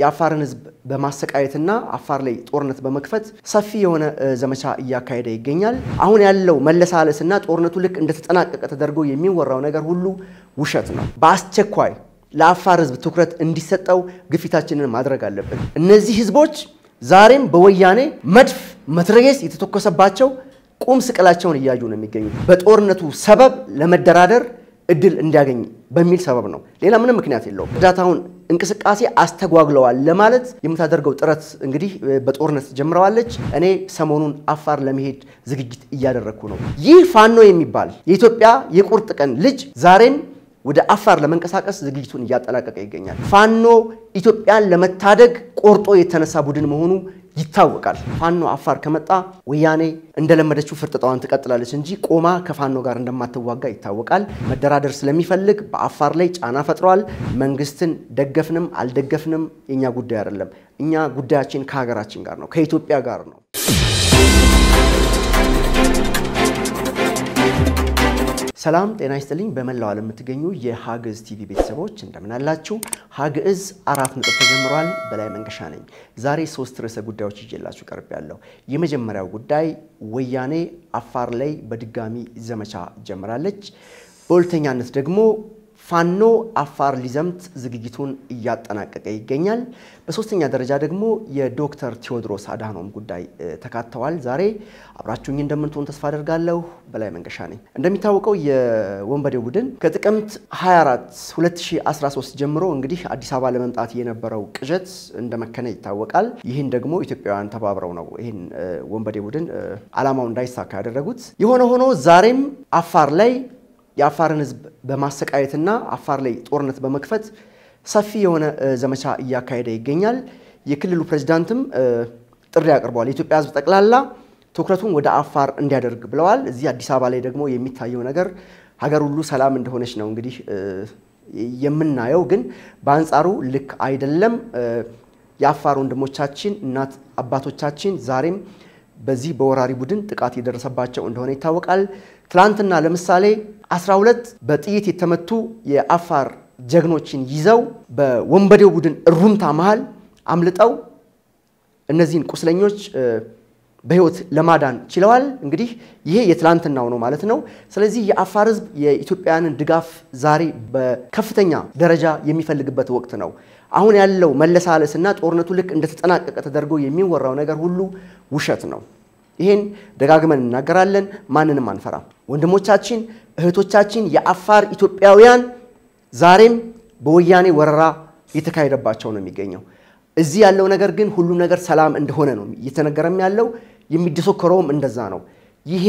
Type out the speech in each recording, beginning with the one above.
የአፋርን ሕዝብ በማሰቃየትና አፋር ላይ ጦርነት በመክፈት ሰፊ የሆነ ዘመቻ እያካሄደ ይገኛል። አሁን ያለው መለሳለስና ጦርነቱ ልክ እንደተጠናቀቀ ተደርጎ የሚወራው ነገር ሁሉ ውሸት ነው። በአስቸኳይ ለአፋር ሕዝብ ትኩረት እንዲሰጠው ግፊታችንን ማድረግ አለብን። እነዚህ ሕዝቦች ዛሬም በወያኔ መድፍ መትረየስ የተተኮሰባቸው ቁም ስቅላቸውን እያዩ ነው የሚገኙት። በጦርነቱ ሰበብ ለመደራደር እድል እንዲያገኝ በሚል ሰበብ ነው። ሌላ ምንም ምክንያት የለውም። እርዳታውን እንቅስቃሴ አስተጓግለዋል ለማለት የምታደርገው ጥረት እንግዲህ በጦርነት ጀምረዋለች። እኔ ሰሞኑን አፋር ለመሄድ ዝግጅት እያደረግኩ ነው። ይህ ፋኖ የሚባል የኢትዮጵያ የቁርጥ ቀን ልጅ ዛሬም ወደ አፋር ለመንቀሳቀስ ዝግጅቱን እያጠናቀቀ ይገኛል። ፋኖ ኢትዮጵያን ለመታደግ ቆርጦ የተነሳ ቡድን መሆኑ ይታወቃል። ፋኖ አፋር ከመጣ ወያኔ እንደለመደችው ፍርጥጣዋን ትቀጥላለች እንጂ ቆማ ከፋኖ ጋር እንደማትዋጋ ይታወቃል። መደራደር ስለሚፈልግ በአፋር ላይ ጫና ፈጥሯል። መንግስትን ደገፍንም አልደገፍንም የእኛ ጉዳይ አይደለም። እኛ ጉዳያችን ከሀገራችን ጋር ነው፣ ከኢትዮጵያ ጋር ነው። ሰላም ጤና ይስጥልኝ። በመላው ዓለም የምትገኙ የሀግዕዝ ቲቪ ቤተሰቦች እንደምን አላችሁ? ሀግዕዝ አራት ነጥብ ተጀምሯል። በላይ መንገሻ ነኝ። ዛሬ ሶስት ርዕሰ ጉዳዮች ይዤላችሁ ቀርብ ያለው የመጀመሪያው ጉዳይ ወያኔ አፋር ላይ በድጋሚ ዘመቻ ጀምራለች። በሁለተኛነት ደግሞ ፋኖ አፋር ሊዘምት ዝግጅቱን እያጠናቀቀ ይገኛል። በሶስተኛ ደረጃ ደግሞ የዶክተር ቴዎድሮስ አድሃኖም ጉዳይ ተካተዋል። ዛሬ አብራችሁኝ እንደምትሆን ተስፋ አደርጋለሁ። በላይ መንገሻ ነኝ። እንደሚታወቀው የወንበዴው ቡድን ከጥቅምት 24 2013 ጀምሮ እንግዲህ አዲስ አበባ ለመምጣት የነበረው ቅዠት እንደመከነ ይታወቃል። ይህን ደግሞ ኢትዮጵያውያን ተባብረው ነው ይህን ወንበዴ ቡድን ዓላማው እንዳይሳካ ያደረጉት። የሆነ ሆኖ ዛሬም አፋር ላይ የአፋርን ሕዝብ በማሰቃየትና አፋር ላይ ጦርነት በመክፈት ሰፊ የሆነ ዘመቻ እያካሄደ ይገኛል። የክልሉ ፕሬዚዳንትም ጥሪ አቅርበዋል። የኢትዮጵያ ሕዝብ ጠቅላላ ትኩረቱን ወደ አፋር እንዲያደርግ ብለዋል። እዚህ አዲስ አበባ ላይ ደግሞ የሚታየው ነገር ሀገር ሁሉ ሰላም እንደሆነች ነው እንግዲህ የምናየው። ግን በአንጻሩ ልክ አይደለም። የአፋር ወንድሞቻችን እናት አባቶቻችን ዛሬም በዚህ በወራሪ ቡድን ጥቃት የደረሰባቸው እንደሆነ ይታወቃል። ትላንትና ለምሳሌ 12 በጥይት የተመቱ የአፋር ጀግኖችን ይዘው በወንበዴው ቡድን እሩምታ መሃል አምልጠው እነዚህን ቁስለኞች በህይወት ለማዳን ችለዋል። እንግዲህ ይሄ የትላንትናው ነው ማለት ነው። ስለዚህ የአፋር ህዝብ የኢትዮጵያውያንን ድጋፍ ዛሬ በከፍተኛ ደረጃ የሚፈልግበት ወቅት ነው። አሁን ያለው መለሳለስ እና ጦርነቱ ልክ እንደተጠናቀቀ ተደርጎ የሚወራው ነገር ሁሉ ውሸት ነው። ይህን ደጋግመን እናገራለን። ማንንም አንፈራም። ወንድሞቻችን እህቶቻችን፣ የአፋር ኢትዮጵያውያን ዛሬም በወያኔ ወረራ እየተካሄደባቸው ነው የሚገኘው። እዚህ ያለው ነገር ግን ሁሉም ነገር ሰላም እንደሆነ ነው እየተነገረም ያለው የሚደሰከረውም እንደዛ ነው። ይሄ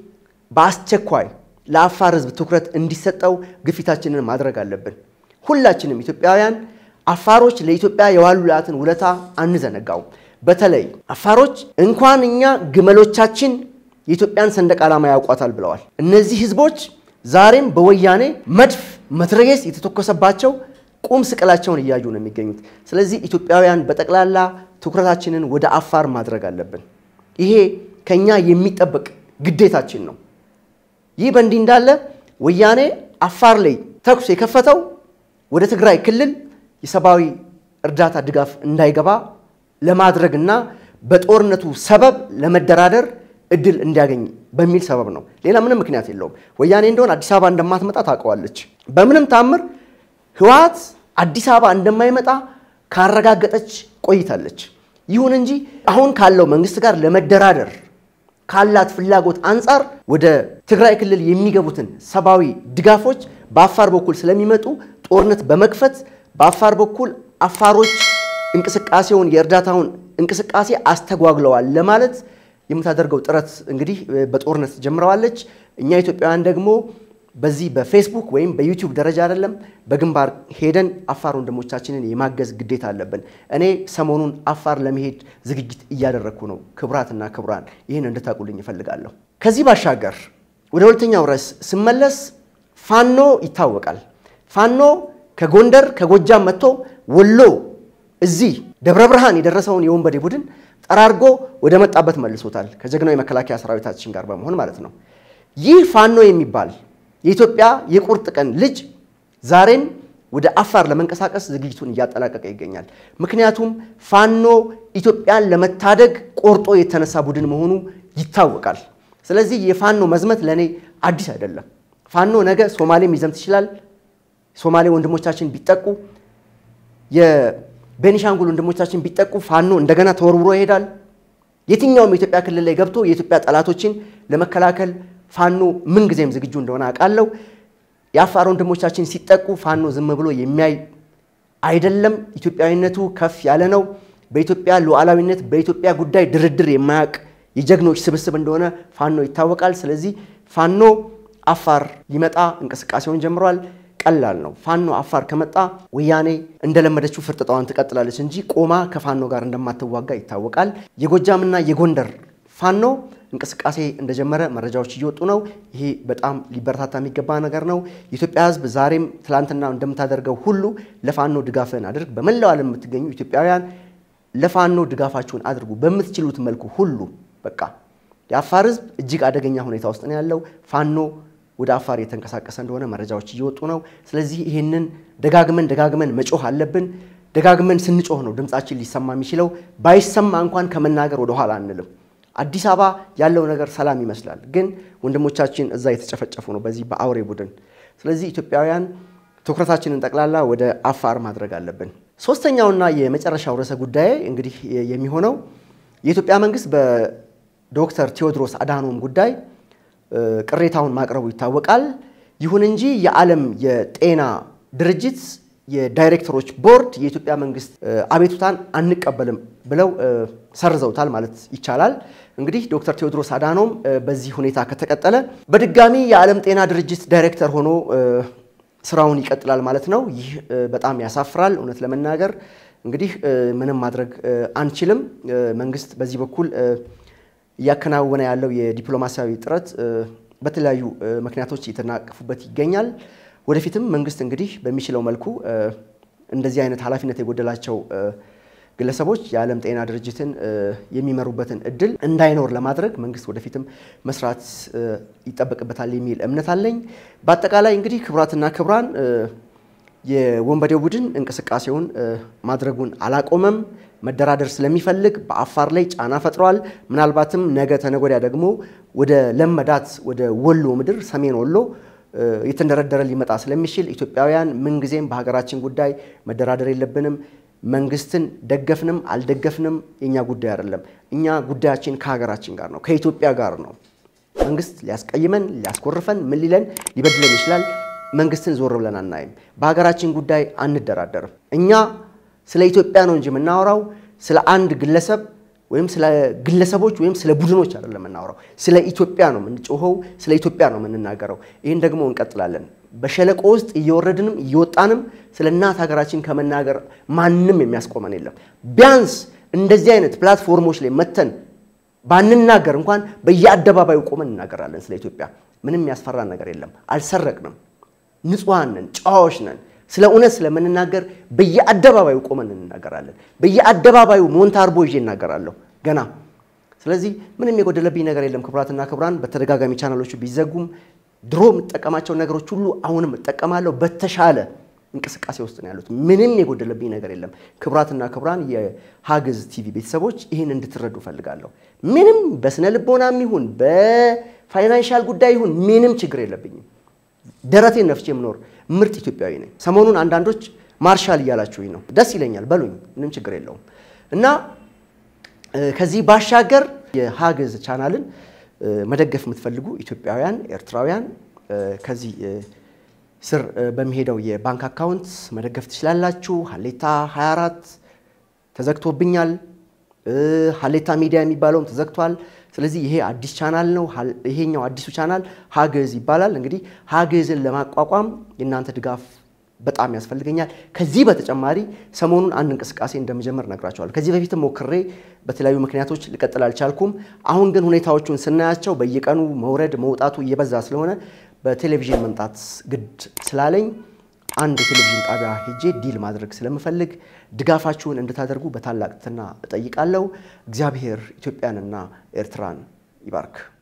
በአስቸኳይ ለአፋር ህዝብ ትኩረት እንዲሰጠው ግፊታችንን ማድረግ አለብን። ሁላችንም ኢትዮጵያውያን አፋሮች ለኢትዮጵያ የዋሉላትን ውለታ አንዘነጋውም። በተለይ አፋሮች እንኳን እኛ ግመሎቻችን የኢትዮጵያን ሰንደቅ ዓላማ ያውቋታል ብለዋል። እነዚህ ህዝቦች ዛሬም በወያኔ መድፍ መትረየስ የተተኮሰባቸው ቁም ስቅላቸውን እያዩ ነው የሚገኙት። ስለዚህ ኢትዮጵያውያን በጠቅላላ ትኩረታችንን ወደ አፋር ማድረግ አለብን። ይሄ ከኛ የሚጠበቅ ግዴታችን ነው። ይህ በእንዲህ እንዳለ ወያኔ አፋር ላይ ተኩስ የከፈተው ወደ ትግራይ ክልል የሰብአዊ እርዳታ ድጋፍ እንዳይገባ ለማድረግ እና በጦርነቱ ሰበብ ለመደራደር እድል እንዲያገኝ በሚል ሰበብ ነው። ሌላ ምንም ምክንያት የለውም። ወያኔ እንደሆን አዲስ አበባ እንደማትመጣ ታውቀዋለች። በምንም ታምር ህወሓት አዲስ አበባ እንደማይመጣ ካረጋገጠች ቆይታለች። ይሁን እንጂ አሁን ካለው መንግስት ጋር ለመደራደር ካላት ፍላጎት አንጻር ወደ ትግራይ ክልል የሚገቡትን ሰብአዊ ድጋፎች በአፋር በኩል ስለሚመጡ ጦርነት በመክፈት በአፋር በኩል አፋሮች እንቅስቃሴውን የእርዳታውን እንቅስቃሴ አስተጓግለዋል ለማለት የምታደርገው ጥረት እንግዲህ በጦርነት ጀምረዋለች። እኛ ኢትዮጵያውያን ደግሞ በዚህ በፌስቡክ ወይም በዩቲዩብ ደረጃ አይደለም በግንባር ሄደን አፋር ወንድሞቻችንን የማገዝ ግዴታ አለብን። እኔ ሰሞኑን አፋር ለመሄድ ዝግጅት እያደረግኩ ነው። ክቡራትና ክቡራን ይህን እንድታውቁልኝ እፈልጋለሁ። ከዚህ ባሻገር ወደ ሁለተኛው ርዕስ ስመለስ ፋኖ ይታወቃል። ፋኖ ከጎንደር ከጎጃም መጥቶ ወሎ እዚህ ደብረ ብርሃን የደረሰውን የወንበዴ ቡድን ጠራርጎ ወደ መጣበት መልሶታል። ከጀግናው የመከላከያ ሰራዊታችን ጋር በመሆን ማለት ነው። ይህ ፋኖ የሚባል የኢትዮጵያ የቁርጥ ቀን ልጅ ዛሬም ወደ አፋር ለመንቀሳቀስ ዝግጅቱን እያጠናቀቀ ይገኛል። ምክንያቱም ፋኖ ኢትዮጵያን ለመታደግ ቆርጦ የተነሳ ቡድን መሆኑ ይታወቃል። ስለዚህ የፋኖ መዝመት ለእኔ አዲስ አይደለም። ፋኖ ነገ ሶማሌም ሊዘምት ይችላል። ሶማሌ ወንድሞቻችን ቢጠቁ፣ የቤኒሻንጉል ወንድሞቻችን ቢጠቁ ፋኖ እንደገና ተወርውሮ ይሄዳል። የትኛውም የኢትዮጵያ ክልል ላይ ገብቶ የኢትዮጵያ ጠላቶችን ለመከላከል ፋኖ ምንጊዜም ዝግጁ እንደሆነ አውቃለሁ። የአፋር ወንድሞቻችን ሲጠቁ ፋኖ ዝም ብሎ የሚያይ አይደለም። ኢትዮጵያዊነቱ ከፍ ያለ ነው። በኢትዮጵያ ሉዓላዊነት፣ በኢትዮጵያ ጉዳይ ድርድር የማያውቅ የጀግኖች ስብስብ እንደሆነ ፋኖ ይታወቃል። ስለዚህ ፋኖ አፋር ሊመጣ እንቅስቃሴውን ጀምሯል። ቀላል ነው። ፋኖ አፋር ከመጣ ወያኔ እንደለመደችው ፍርጥጣዋን ትቀጥላለች እንጂ ቆማ ከፋኖ ጋር እንደማትዋጋ ይታወቃል። የጎጃምና የጎንደር ፋኖ እንቅስቃሴ እንደጀመረ መረጃዎች እየወጡ ነው። ይሄ በጣም ሊበረታታ የሚገባ ነገር ነው። የኢትዮጵያ ሕዝብ ዛሬም ትላንትና እንደምታደርገው ሁሉ ለፋኖ ድጋፍን አድርግ። በመላው ዓለም የምትገኙ ኢትዮጵያውያን ለፋኖ ድጋፋችሁን አድርጉ በምትችሉት መልኩ ሁሉ። በቃ የአፋር ሕዝብ እጅግ አደገኛ ሁኔታ ውስጥ ነው ያለው። ፋኖ ወደ አፋር የተንቀሳቀሰ እንደሆነ መረጃዎች እየወጡ ነው። ስለዚህ ይህንን ደጋግመን ደጋግመን መጮህ አለብን። ደጋግመን ስንጮህ ነው ድምፃችን ሊሰማ የሚችለው። ባይሰማ እንኳን ከመናገር ወደኋላ አንልም። አዲስ አበባ ያለው ነገር ሰላም ይመስላል፣ ግን ወንድሞቻችን እዛ የተጨፈጨፉ ነው በዚህ በአውሬ ቡድን። ስለዚህ ኢትዮጵያውያን ትኩረታችንን ጠቅላላ ወደ አፋር ማድረግ አለብን። ሶስተኛውና የመጨረሻው ርዕሰ ጉዳይ እንግዲህ የሚሆነው የኢትዮጵያ መንግስት በዶክተር ቴዎድሮስ አድሃኖም ጉዳይ ቅሬታውን ማቅረቡ ይታወቃል። ይሁን እንጂ የዓለም የጤና ድርጅት የዳይሬክተሮች ቦርድ የኢትዮጵያ መንግስት አቤቱታን አንቀበልም ብለው ሰርዘውታል ማለት ይቻላል። እንግዲህ ዶክተር ቴዎድሮስ አድሃኖም በዚህ ሁኔታ ከተቀጠለ በድጋሚ የዓለም ጤና ድርጅት ዳይሬክተር ሆኖ ስራውን ይቀጥላል ማለት ነው። ይህ በጣም ያሳፍራል። እውነት ለመናገር እንግዲህ ምንም ማድረግ አንችልም። መንግስት በዚህ በኩል እያከናወነ ያለው የዲፕሎማሲያዊ ጥረት በተለያዩ ምክንያቶች እየተናቀፉበት ይገኛል። ወደፊትም መንግስት እንግዲህ በሚችለው መልኩ እንደዚህ አይነት ኃላፊነት የጎደላቸው ግለሰቦች የዓለም ጤና ድርጅትን የሚመሩበትን እድል እንዳይኖር ለማድረግ መንግስት ወደፊትም መስራት ይጠበቅበታል የሚል እምነት አለኝ። በአጠቃላይ እንግዲህ ክቡራትና ክቡራን የወንበዴው ቡድን እንቅስቃሴውን ማድረጉን አላቆመም። መደራደር ስለሚፈልግ በአፋር ላይ ጫና ፈጥሯል። ምናልባትም ነገ ተነጎዳያ ደግሞ ወደ ለመዳት ወደ ወሎ ምድር ሰሜን ወሎ የተንደረደረ ሊመጣ ስለሚችል ኢትዮጵያውያን ምንጊዜም በሀገራችን ጉዳይ መደራደር የለብንም። መንግስትን ደገፍንም አልደገፍንም የእኛ ጉዳይ አይደለም። እኛ ጉዳያችን ከሀገራችን ጋር ነው፣ ከኢትዮጵያ ጋር ነው። መንግስት ሊያስቀይመን፣ ሊያስኮርፈን፣ ምን ሊለን ሊበድለን ይችላል። መንግስትን ዞር ብለን አናይም። በሀገራችን ጉዳይ አንደራደርም። እኛ ስለ ኢትዮጵያ ነው እንጂ የምናወራው ስለ አንድ ግለሰብ ወይም ስለ ግለሰቦች ወይም ስለ ቡድኖች አይደለም የምናወራው። ስለ ኢትዮጵያ ነው የምንጮኸው፣ ስለ ኢትዮጵያ ነው የምንናገረው። ይህን ደግሞ እንቀጥላለን። በሸለቆ ውስጥ እየወረድንም እየወጣንም ስለ እናት ሀገራችን ከመናገር ማንም የሚያስቆመን የለም። ቢያንስ እንደዚህ አይነት ፕላትፎርሞች ላይ መተን ባንናገር እንኳን በየአደባባዩ ቆመን እናገራለን ስለ ኢትዮጵያ። ምንም የሚያስፈራን ነገር የለም። አልሰረቅንም፣ ንጹሐን ነን፣ ጨዋዎች ነን። ስለ እውነት ስለምንናገር በየአደባባዩ ቆመን እንናገራለን። በየአደባባዩ ሞንታርቦ ይዤ እናገራለሁ ገና። ስለዚህ ምንም የጎደለብኝ ነገር የለም። ክቡራትና ክቡራን በተደጋጋሚ ቻናሎቹ ቢዘጉም ድሮ የምጠቀማቸው ነገሮች ሁሉ አሁንም እጠቀማለሁ። በተሻለ እንቅስቃሴ ውስጥ ነው ያሉት። ምንም የጎደለብኝ ነገር የለም። ክቡራትና ክቡራን የሀግዝ ቲቪ ቤተሰቦች ይህን እንድትረዱ እፈልጋለሁ። ምንም በስነ ልቦናም ይሁን በፋይናንሻል ጉዳይ ይሁን ምንም ችግር የለብኝም። ደረቴን ነፍቼ የምኖር ምርጥ ኢትዮጵያዊ ነኝ። ሰሞኑን አንዳንዶች ማርሻል እያላችሁኝ ነው። ደስ ይለኛል፣ በሉኝ፣ ምንም ችግር የለውም። እና ከዚህ ባሻገር የሀግዝ ቻናልን መደገፍ የምትፈልጉ ኢትዮጵያውያን፣ ኤርትራውያን ከዚህ ስር በሚሄደው የባንክ አካውንት መደገፍ ትችላላችሁ። ሀሌታ 24 ተዘግቶብኛል። ሀሌታ ሚዲያ የሚባለውም ተዘግቷል። ስለዚህ ይሄ አዲስ ቻናል ነው። ይሄኛው አዲሱ ቻናል ሀግዝ ይባላል። እንግዲህ ሀግዝን ለማቋቋም የእናንተ ድጋፍ በጣም ያስፈልገኛል። ከዚህ በተጨማሪ ሰሞኑን አንድ እንቅስቃሴ እንደምጀምር እነግራቸዋለሁ። ከዚህ በፊትም ሞክሬ በተለያዩ ምክንያቶች ልቀጥል አልቻልኩም። አሁን ግን ሁኔታዎቹን ስናያቸው በየቀኑ መውረድ መውጣቱ እየበዛ ስለሆነ በቴሌቪዥን መምጣት ግድ ስላለኝ አንድ የቴሌቪዥን ጣቢያ ሄጄ ዲል ማድረግ ስለምፈልግ ድጋፋችሁን እንድታደርጉ በታላቅ ትህትና እጠይቃለሁ። እግዚአብሔር ኢትዮጵያንና ኤርትራን ይባርክ።